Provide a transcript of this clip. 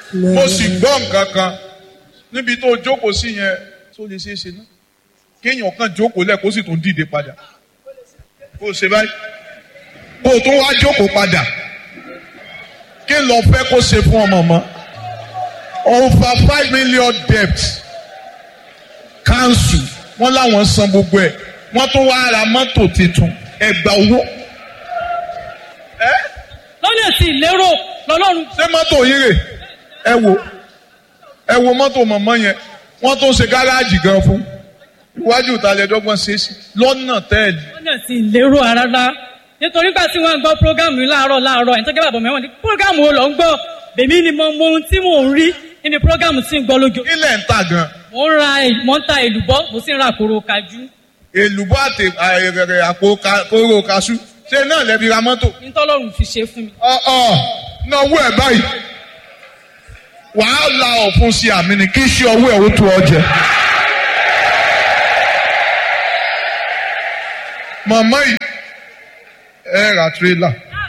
mo sì gbọ́ nǹkan kan níbi tó jókòó sí yẹn tó lè ṣeé ṣe náà kéèyàn kan jókòó lẹ̀ kó sì tún dìde padà kó o ṣe báyìí kó o tún wá jókòó padà kí n lọ fẹ́ kó ṣe fún ọmọ mọ́ over five million debt council wọ́n láwọn san gbogbo ẹ̀ wọ́n tún wá ra mọ́tò tuntun ẹgbà owó. lọ́nà tí ìlérò lọ́lọ́run ṣé mọ́tò yín rè ẹ wo ẹ wo mọ́tò mọ̀mọ́ yẹn wọ́n tún ṣe gáràjì gan fún iwájú ìtàlẹ́dọ́gbọ̀n ṣe é sí lọ́nà tẹ́ẹ̀lì. lọ́nà tí ìlérò rárá nítorí gbà tí wọ́n ń gbọ́ prógámù yìí láàárọ̀ láàárọ̀ ẹni tó gẹ́gẹ́ bàbá mẹ́wọ̀n ní prógámù wo lọ ń gbọ́ bèmí ni mo mọ ohun tí mò ń rí nínú prógámù tí ń gbọ́ lójó. ilẹ̀ ń tà gan mo ń ra mo ń ta èlùbọ́ mo sì ń ra àkóró kájú èlùbọ́ àti àìrẹ̀rẹ̀ àpò ka- kóró kaṣú ṣé náà lẹ́bi ra mọ́tò. nítọ́lọ́run fi ṣe fún mi. ọ̀ọ́ náwó ẹ̀ báyìí wàá la ọ̀fun sí àmì ni kí iṣẹ́ ọwọ́ ẹ̀ ó tó ọ jẹ. màmá yìí ẹ ra tírélà